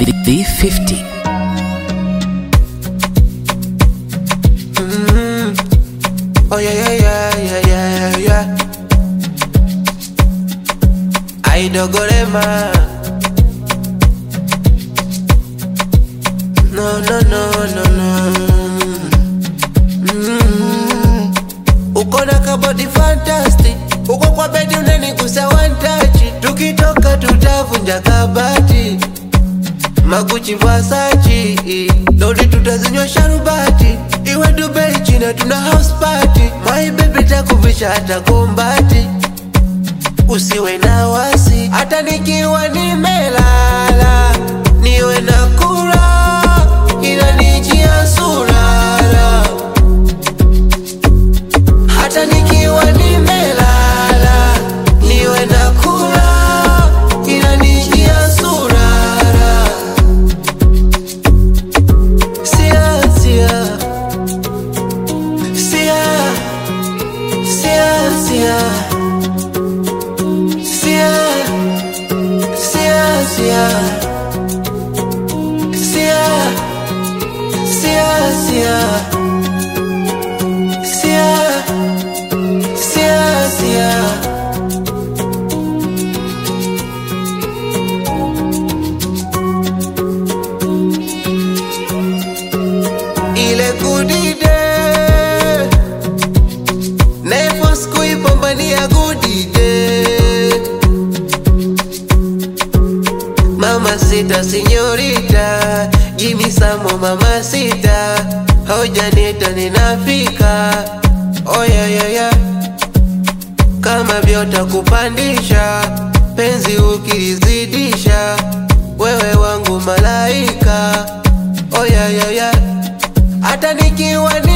V50. Oh yeah, yeah, yeah, yeah, yeah, yeah. Aidogorema. No, no, no, no, no. Mm. Uko na kabodi fantastic, uko kwa bedi unanigusa one touch. Tukitoka tutavunja kabati, maguchi Versace, lori tutazinywa sharubati, iwe Dubai China tuna house party. My baby takuvisha hata kombati, usiwe na wasi, hata nikiwa nimelala, niwe na kula, inanijia surara hata nikiwa nimelala niwe na kula inanijia surara sia sia sia sia sia sia sia sia sia sia sia Sia, sia, sia. Ile kudide Nefos kuipambania kudide Mama sita sinyorita Jimmy Samo mama sita Haujanita ninafika Oh yeah, yeah, yeah. Kama vyota kupandisha penzi ukilizidisha wewe wangu malaika oh yeah, yeah, yeah. Hata nikiwa ni